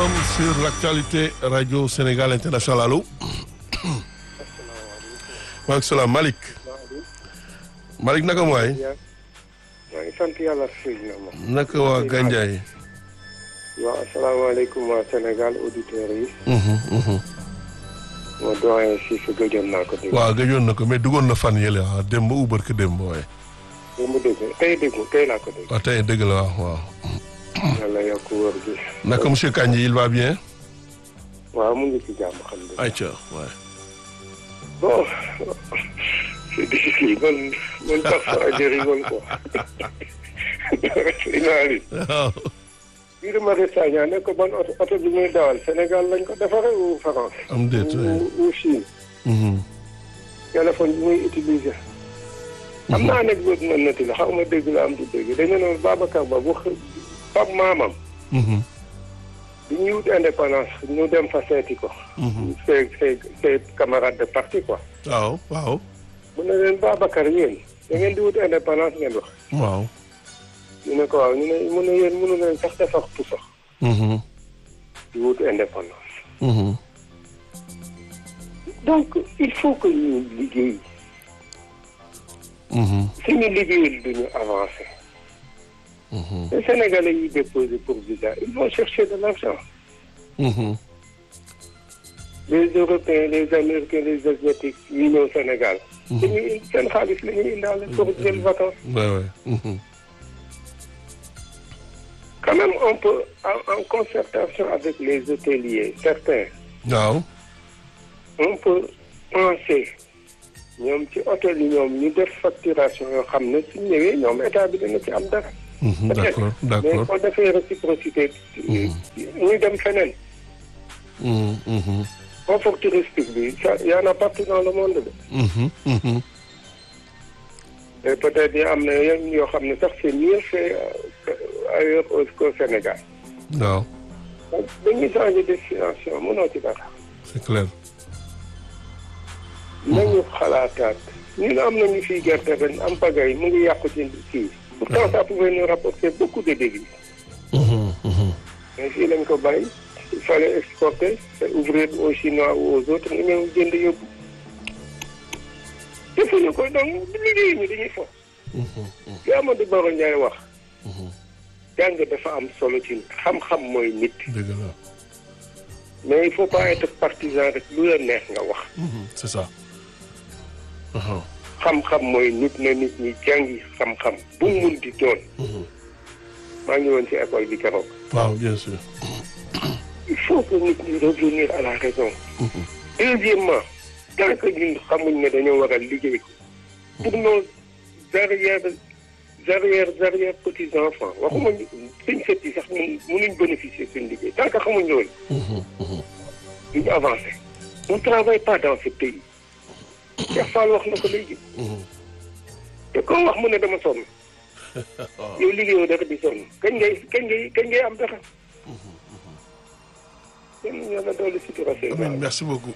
forum sur l'actualité radio Sénégal international allo. maaleykum salaam Malick. Malick naka mu waay. maa ngi sant yàlla sëñ na ma. naka waa Gandiaye. waaw asalaamaaleykum waa Sénégal auditeurs yi. ma doyen si sa gëjoon naa ko dégg. waaw gëjoon na ko mais duggoon na fan yële ah démb ou barke démb waaye. démb dégg tey dégg tey laa ko dégg. waaw tey dëgg la waaw waaw. yàlla yokk wër gi. naka monsieur Kandji il va bien. waaw mu ngi ci jàmm xam nga. ayca waay. bon c'est difficile man man parfois je rigole quoi. waaw. Guy Marius Sagna ne ko ban oto oto bi muy dawal Sénégal lañ ko defaree ou France. am déet waay. ou ou Chine. Mhm. téléphone bi muy utiliser. am na anecdote man nati la xaw ma dégg la am du dégg dañu ne Babacar Ba bu xë pap maamam. Mhm. bi ñuy wut indépendance ñu dem fa seeti ko. Mhm. ses ses ses camarades de parti quoi. waaw waaw. mu ne leen Babacar yéen da ngeen di wut indépendance ngeen wax. waaw. ñu ne ko waaw ñu ne mu ne yéen mënu leen sax defar puso Mhm. di wut indépendance. Mhm. donc il faut que ñu liggéey Mhm. suñu liggéeyul duñu avancer. Mhm. les Sénégalais yi déposé pour visa ils vont chercher de l'argent. Mhm. les Européens les Américains les Asiatiques yi ñëw Sénégal. dañuy indi seen xaalis la ñuy indaale pour jël vacances. waay waay. Mhm. quand même on peut en, en concertation avec les hôteliers certains waaw. on peut penser ñoom ci hôtel yi ñoom ñu def facturation yoo xam ne su ñëwee ñoom état bi dana ci am dara. Mhm. d'accord mais d'accord. boo defee réciprocité. ñu dem feneen. Mhm. Mhm. confort touristique bi ça y en a partout dans le monde de. Mhm. Mhm. et peut-être y am na yenn yoo xam ne sax c'est mieux fait euh, ailleurs au qu'au Sénégal. waaw donc dañuy changer destination mënoo ci dara. c'est clair. nañu xalaataat ñun am nañu fii gerte ren am pagay mu ngi yàqu ci kii. pourtant ça pouvait nous rapporter beaucoup de débits. Mhm. Mhm. mais fii lañ ko bàyyi il fallait exporter et ouvrir aux Chinois ou aux autres ñu ñëw jënd yóbbu. defuñu ko donc liggéey ñu dañuy fo. li Amadou Baro Ndiaye wax. jàng dafa am solo ci nit xam-xam mooy nit. dëgg la. mais il faut pas être partisan rek lu la neex nga wax. Mhm. c'est ça. Aha. xam-xam mooy nit na nit ñi jàngi xam-xam bu mu mun di doon. maa ngi woon ci école bi keroog. waaw bien sûr. il faut que nit ñi revenir à la raison. deuxièmement tant que ñun xamuñ ne dañoo war a liggéey ko. pour nos arrière arrière arrière petits enfants waxuma ñu suñ sët yi sax mun munuñ bénéficier suñ liggéey tant que xamuñ loolu. Mhm. Mhm. duñu avancé. on travaille pas dans ce pays. Cheikh Fall wax na ko léegi. Mhm. te koo wax mu ne dama sonn. yow liggéeyoo dara di sonn kañ ngay kañ ngay kañ ngay am dara. yéen yàlla doole sutura seen Amin merci beaucoup.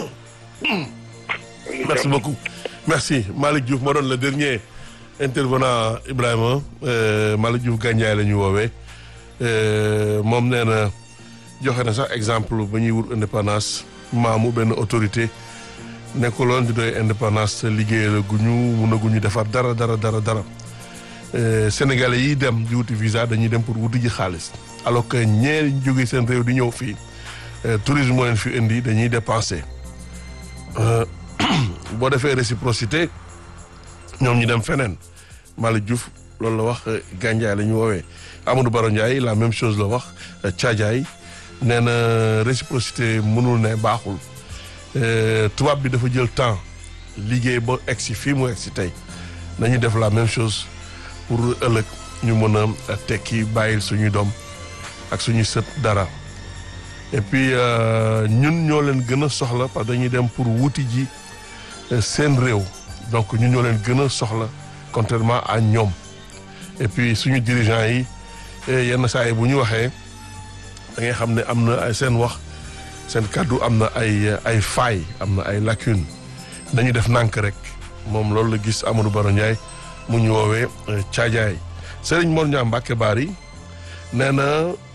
merci beaucoup merci Malick Diouf moo doon le dernier intervenant Ibrahima euh, Malick Diouf Gandiaye la ñu woowee euh, moom nee na joxe na sax exemple ba ñuy wut indépendance maamu benn autorité nekkuloon di doy indépendance liggéeyal guñu mun a guñu defar dara dara dara dara Euh, Sénégalais yi dem di wuti visa dañuy dem pour wuti ji xaalis alors que ñee ñu jógee seen réew di ñëw fii euh, tourisme moo leen fi indi dañuy dépenser. Euh, boo defee réciprocité ñoom ñu dem feneen Malick Diouf loolu la wax Gandiaye la ñu woowee Amadou Baro Ndiaye la même chose la wax Thiadiaye nee na réciprocité mënul ne baaxul Euh, tubaab bi dafa jël temps liggéey ba egsi fii mu egsi tey nañu def la même chose pour ëllëg ñu mën a tekki bàyyil suñuy doom ak suñuy sët dara et puis euh, ñun ñoo leen gën a soxla parce que dañuy dem pour wuti ji euh, seen réew donc ñun ñoo leen gën a soxla contrairement à ñoom et puis suñu dirigeants yi eh, yenn saa yi bu ñu waxee da ngay xam ne am na ay seen wax seen kàddu am na ay ay failles am na ay lacunes nañu def nànk rek moom loolu la gis Amadou Baro Ndiaye mu ñu woowee Thiadiaye Serigne Mor Niang Mbacke Bari nee na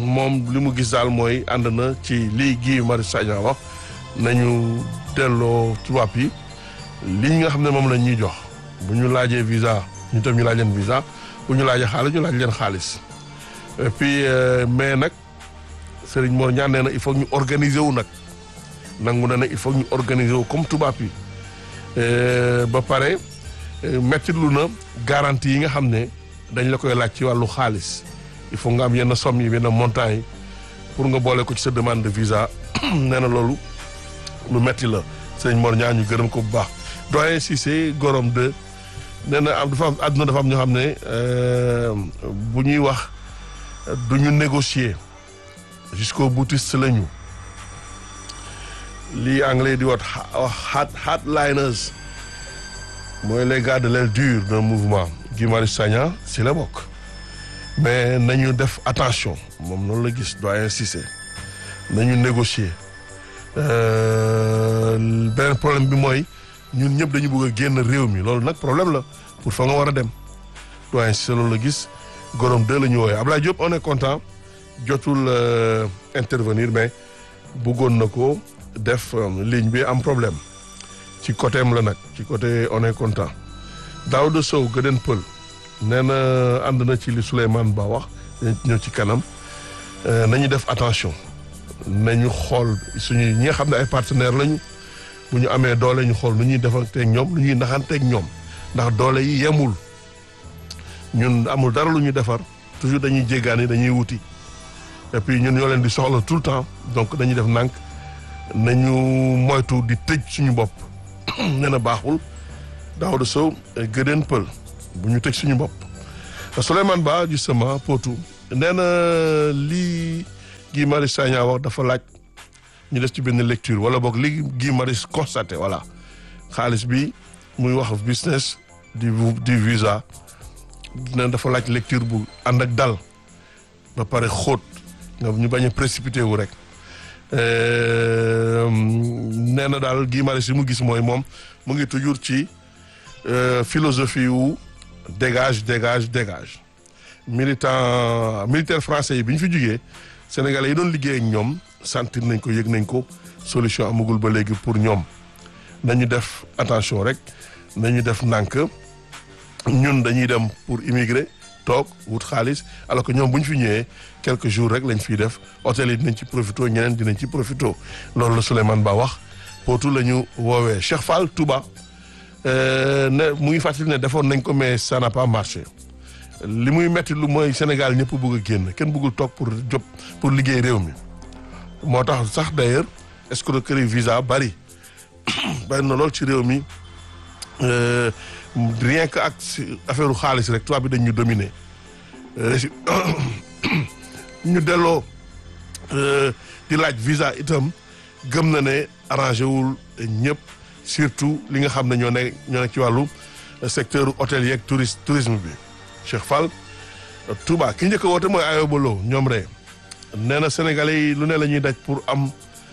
moom li mu gis daal mooy ànd na ci lii Guy Marius Sagna wax nañu delloo tubaab yi li nga xam ne moom la ñuy jox bu ñu laajee visa ñu tam ñu laaj leen visa bu ñu laajee xaalis ñu laaj leen xaalis et puis mais nag Serigne Mor ñaan nee na il faut ñu organiser wu nag nangu na ne il faut ñu organiser wu comme tubaab yi ba pare mettitlu na garantie yi nga xam ne dañ la koy laaj ci wàllu xaalis il faut nga am yenn somme yi yenn montant yi pour nga boole ko ci sa demande de visa nee na loolu lu metti la Serigne Mor ñaan ñu gërëm ko bu baax doyen Cissé gorom de nee na am dafa am àdduna dafa am ñoo xam ne bu ñuy wax du ñu négocier jusqu'au boutiste la ñu lii anglais di wat hard hardliners mooy les gars de l'aile dure d'un mouvement Guy Marius Sagna si la bokk mais nañu def attention moom noonu la gis doyen Cissé nañu négocier beneen problème bi mooy ñun ñëpp dañu bëgg a génn réew mi loolu nag problème la pour fa nga war a dem doyen Cissé loolu la gis gorom deux la ñu wooyee Ablaye Diop on est content jotul intervenir mais bëggoon na ko def ligne bi am problème ci côté am la nag ci côté on est content Daouda Sow Gëden Pël nee na ànd na ci li Souleymane Ba wax ñëw ci kanam nañu def attention nañu xool suñu ñi nga xam ne ay partenaires lañu bu ñu amee doole ñu xool nu ñuy defanteeg ñoom nu ñuy naxanteeg ñoom ndax doole yi yemul ñun amul dara lu ñu defar toujours dañuy jéggaani dañuy wuti et puis ñun ñoo leen di soxla tout le temps donc dañuy def nànk nañu moytu di tëj suñu bopp nee na baaxul Daouda Sow gëdeen pël bu ñu tëj suñu bopp Souleymane Ba justement potu nee na lii Guy Marius Sagna wax dafa laaj ñu def ci benn lecture wala boog li Guy Marius constaté voilà xaalis bi muy wax business di di visa nee dafa laaj lecture bu ànd ak dal ba pare xóot nga ñu bañ a précipité wu rek nee na daal Guy Marius yi mu gis mooy moom mu ngi toujours ci philosophie wu dégage dégage dégage militant militaire français yi bi ñu fi jugee sénégalais yi doon liggéey ak ñoom sentir nañ ko yëg nañ ko solution amagul ba léegi pour ñoom nañu def attention rek nañu def nànk ñun dañuy dem pour immigrer toog wut xaalis alors que ñoom bu ñu fi ñëwee quelques jours rek lañ fiy def hôtel yi dinañ ci profito ñeneen dinañ ci profito loolu la Souleymane Ba wax pootu la ñu woowee Cheikh Fall Touba ne mu ngi fàttali ne defoon nañ ko mais ça n'a pas marché li muy metti lu mooy Sénégal ñëpp bëgg a génn kenn bëggul toog pour job pour liggéey réew mi moo tax sax d'ailleurs escroquerie visa bari bari na lool ci réew mi rien que ak affaire xaalis rek tubaab bi dañ ñu dominer ñu delloo di laaj visa itam gëm na ne arrangé wul ñëpp surtout li nga xam ne ñoo ne ñoo nekk ci wàllu secteur hôtelier ak touriste tourisme bi Cheikh Fall Touba ki njëkk a woote mooy Ayoba Lo ñoom rek nee na sénégalais yi lu ne la ñuy daj pour am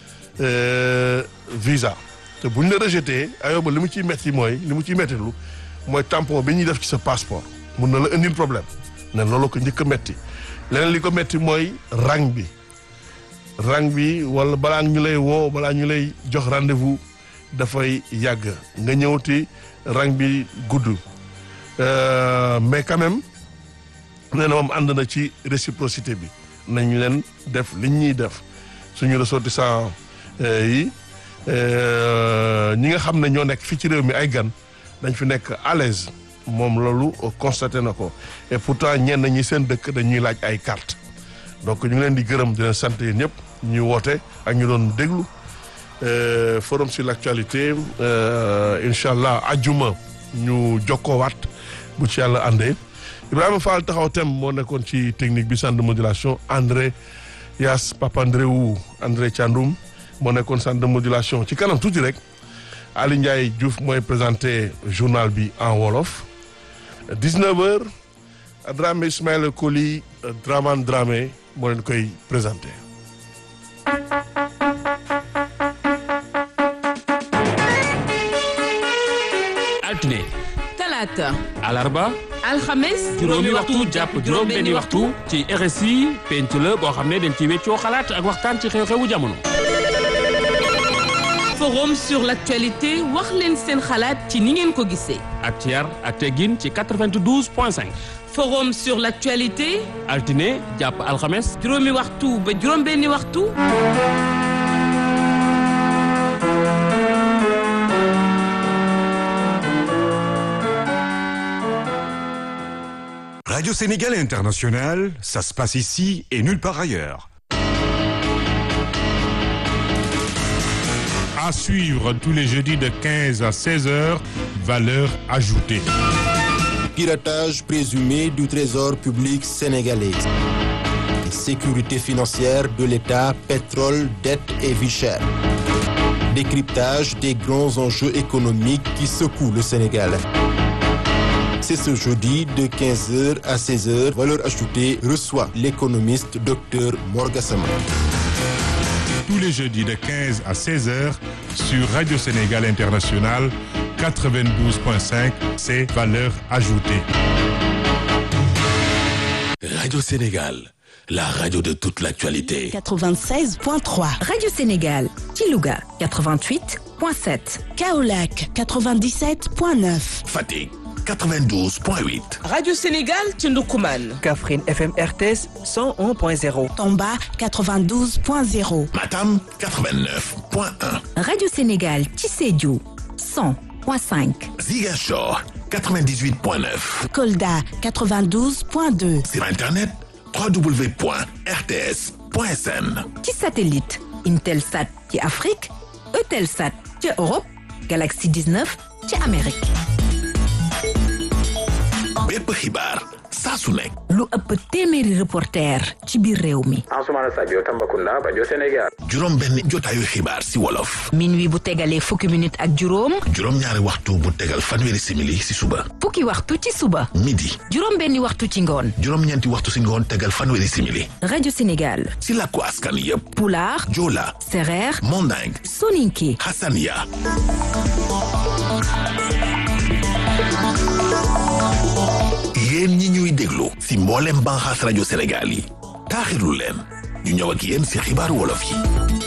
visa te buñ la rejeté Ayoba li mu ciy metti mooy li mu ciy mettilu mooy tampon bi ñuy def ci sa passeport mun na la indil problème ne loolu ko njëkk a metti leneen li ko metti mooy rang bi rang bi wala balaa ñu lay woo balaa ñu lay jox rendez-vous dafay yàgg nga ñëwti rang bi gudd mais quand même nee na moom ànd na ci réciprocité bi nañ leen def liñ ñuy def suñu ressortissant yi ñi nga xam ne ñoo nekk fii ci réew mi ay gan dañ fi nekk à l'aise moom loolu constaté na ko et pourtant ñenn ñi seen dëkk dañuy laaj ay carte donc ñu ngi leen di gërëm di leen sant yéen ñëpp ñuy woote ak ñu doon déglu forum sur l'actualité incha allah ajjuma ñu jokkoowaat bu ci yàlla àndee Ibrahima Fall taxaw tem moo nekkoon ci technique bi centre de modulation André Yass Papa André wu André Thiandoum moo nekkoon centre de modulation ci kanam tuuti rek Ali Ndiaye Diouf mooy présenté journal bi en wolof 19h Dramé Ismaël Koli Draman Dramé moo leen koy présenté. altine talaata alarba alxames juróomi waxtu jàpp juróom benni waxtu ci RSI penc la boo xam ne dañ ci weccoo xalaat ak waxtaan ci xew-xewu jamono. forum sur l'actualité wax leen seen xalaat ci ni ngeen ko gisee. ak ci yar ak teggin ci 92 point 5. forum sur l'actualité. altine jàpp alxames. juróomi waxtu ba juróom benni waxtu. Radio Sénégal International, ça se passe ici et nulle part ailleurs. À suivre tous les jeudis de 15 à 16 heures, valeur ajoutée. Piratage présumé du trésor public sénégalais. Sécurité financière de l'État, pétrole, dette et vie chère. Décryptage des grands enjeux économiques qui secouent le Sénégal. C'est ce jeudi de 15h à 16h. Valeur ajoutée reçoit l'économiste Dr Morgasama. Tous les jeudis de 15 à 16 heures sur Radio Sénégal International 92.5, c'est valeur ajoutée. Radio Sénégal, la radio de toute l'actualité. 96.3 Radio Sénégal, Kilouga 88.7 Kaolac 97.9 Fatick 92.8. Radio Sénégal ci Ndoukoumane. Kaffrine FM RTS 101.0. Tomba 92.0 Matam 89.1. Radio Sénégal Tissédiou 100.5 Ziguinchor 98.9. Kolda 92.2 Sur Internet www.rts.sn. ci satellite Intelsat ci Afrique Eutelsat ci Europe Galaxy 19 ci Amérique. bépp xibaar saa su nekk. lu ëpp téeméeri reporter ci biir réew mi. Ansoumana Sadio Tambacounda Bajo Sénégal. juróom benn jotaayu xibaar si wolof. minuit bu tegalee fukki minute ak juróom. juróom ñaari waxtu bu tegal fanweeri simili si suba. fukki waxtu ci suba. midi. juróom benni waxtu ci ngoon. juróom ñeenti waxtu si ngoon tegal fanweeri simili. rajo Sénégal. si làkku askan yépp. Pulaar. Joola. Sereer. Manding. Soninké. Hassania. yéen ñi ñuy déglu si mboolem banxaas rajo Sénégal yi taaxirlu leen ñu ñëw ak yéen si xibaaru wolof yi